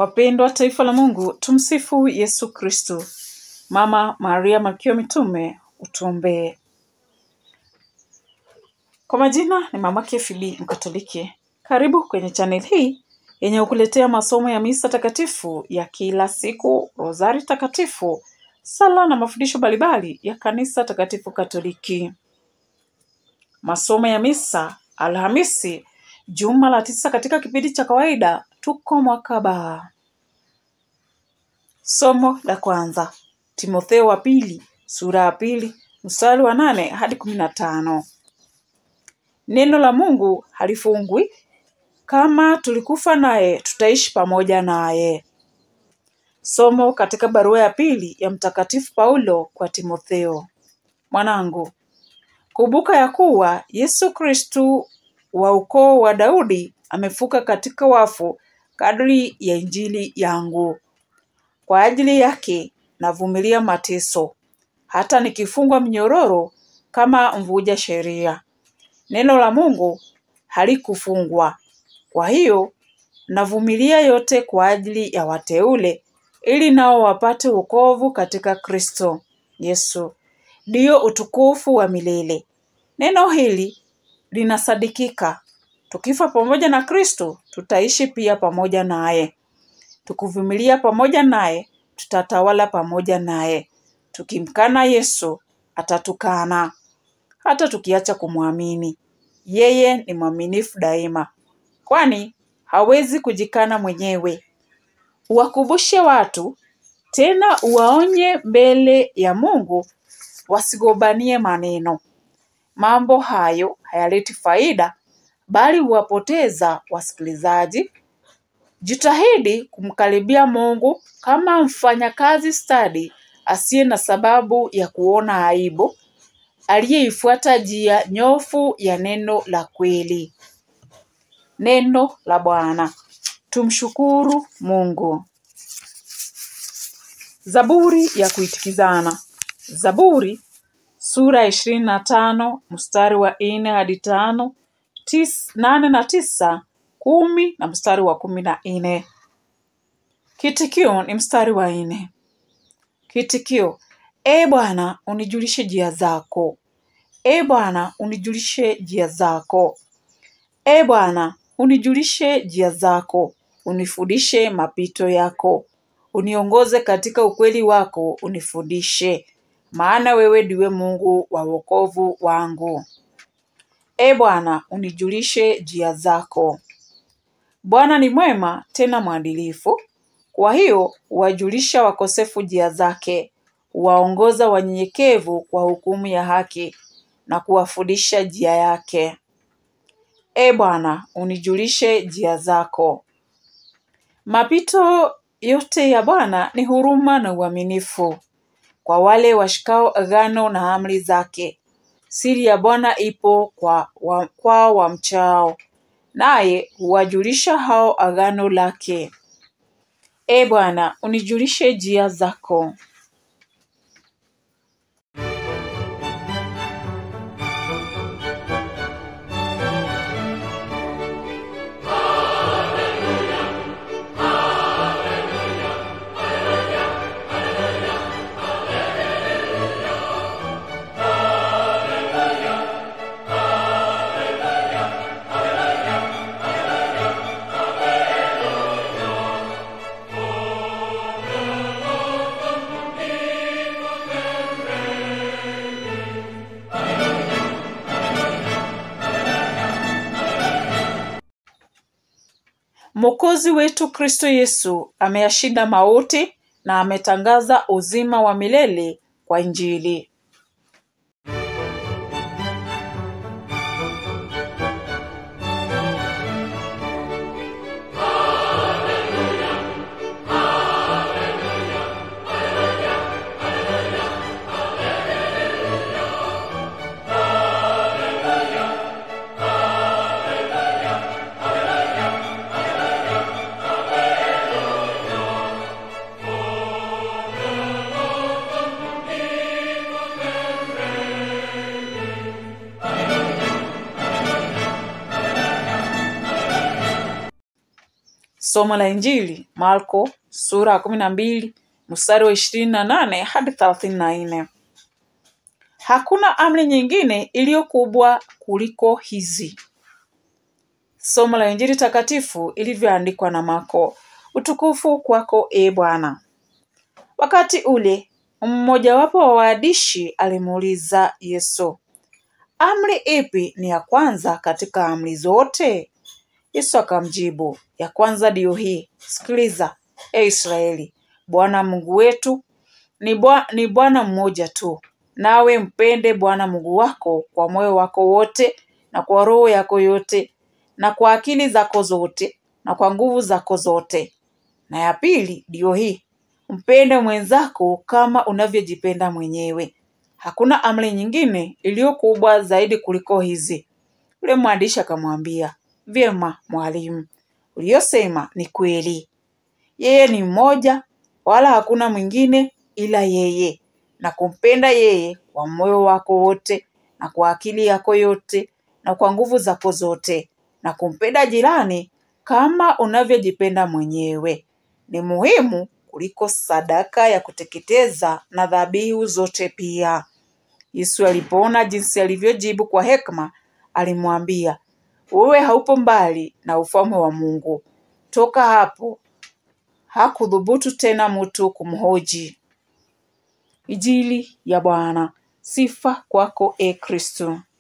Wapendwa taifa la Mungu, tumsifu Yesu Kristo. Mama Maria Malkia wa Mitume, utuombee. Kwa majina ni Mama Kefibi Mkatoliki. Karibu kwenye channel hii yenye kukuletea masomo ya misa takatifu ya kila siku, rozari takatifu, sala na mafundisho mbalimbali ya kanisa takatifu Katoliki. Masomo ya misa Alhamisi, juma la tisa katika kipindi cha kawaida, tuko mwaka ba. Somo la kwanza Timotheo wa pili sura ya pili mstari wa nane hadi kumi na tano. Neno la Mungu halifungwi. Kama tulikufa naye, tutaishi pamoja naye. Somo katika barua ya pili ya Mtakatifu Paulo kwa Timotheo. Mwanangu, kumbuka ya kuwa Yesu Kristu wa ukoo wa Daudi amefuka katika wafu kadri ya Injili yangu. Kwa ajili yake navumilia mateso, hata nikifungwa mnyororo kama mvuja sheria. Neno la Mungu halikufungwa. Kwa hiyo navumilia yote kwa ajili ya wateule, ili nao wapate wokovu katika Kristo Yesu, ndiyo utukufu wa milele. Neno hili linasadikika: tukifa pamoja na Kristo, tutaishi pia pamoja naye. Tukivumilia pamoja naye, tutatawala pamoja naye. Tukimkana Yesu, atatukana. Hata tukiacha kumwamini, yeye ni mwaminifu daima, kwani hawezi kujikana mwenyewe. Uwakumbushe watu tena, uwaonye mbele ya Mungu wasigombanie maneno. Mambo hayo hayaleti faida, bali huwapoteza wasikilizaji. Jitahidi kumkaribia Mungu kama mfanyakazi stadi asiye na sababu ya kuona aibu, aliyeifuata njia nyofu ya neno la kweli. Neno la Bwana. Tumshukuru Mungu. Zaburi ya kuitikizana. Zaburi sura ya ishirini na tano mstari wa nne hadi tano tis, nane na tisa kumi na mstari wa kumi na nne. Kitikio ni mstari wa nne. Kitikio: E Bwana, unijulishe njia zako. E Bwana, unijulishe njia zako. E Bwana, unijulishe njia zako, unifundishe mapito yako. Uniongoze katika ukweli wako, unifundishe, maana wewe ndiwe Mungu wa wokovu wangu. E Bwana, unijulishe njia zako. Bwana ni mwema tena mwadilifu, kwa hiyo huwajulisha wakosefu njia zake, huwaongoza wanyenyekevu kwa hukumu ya haki na kuwafundisha njia yake. E Bwana, unijulishe njia zako. Mapito yote ya Bwana ni huruma na uaminifu kwa wale washikao agano na amri zake. Siri ya Bwana ipo kwa wa, kwa wamchao, naye huwajulisha hao agano lake. E Bwana, unijulishe njia zako. Mwokozi wetu Kristo Yesu ameyashinda mauti na ametangaza uzima wa milele kwa Injili. Somo la Injili Marko sura ya kumi na mbili mstari wa ishirini na nane hadi thelathini na nne. Hakuna amri nyingine iliyo kubwa kuliko hizi. Somo la Injili takatifu ilivyoandikwa na Marko. Utukufu kwako e Bwana. Wakati ule mmojawapo wa waandishi alimuuliza Yesu, amri ipi ni ya kwanza katika amri zote? Yesu akamjibu, ya kwanza ndiyo hii, sikiliza e Israeli, Bwana Mungu wetu ni Bwa- ni Bwana mmoja tu, nawe mpende Bwana Mungu wako kwa moyo wako wote na kwa roho yako yote na kwa akili zako zote na kwa nguvu zako zote. Na ya pili ndiyo hii, mpende mwenzako kama unavyojipenda mwenyewe. Hakuna amri nyingine iliyo kubwa zaidi kuliko hizi. Yule mwandishi akamwambia, vyema mwalimu, uliyosema ni kweli. Yeye ni mmoja, wala hakuna mwingine ila yeye, na kumpenda yeye kwa moyo wako wote na kwa akili yako yote na kwa nguvu zako zote, na kumpenda jirani kama unavyojipenda mwenyewe. Ni muhimu kuliko sadaka ya kuteketeza na dhabihu zote pia. Yesu alipoona jinsi alivyojibu kwa hekima, alimwambia, wewe haupo mbali na ufalme wa Mungu. Toka hapo hakudhubutu tena mtu kumhoji. Injili ya Bwana. Sifa kwako e Kristo.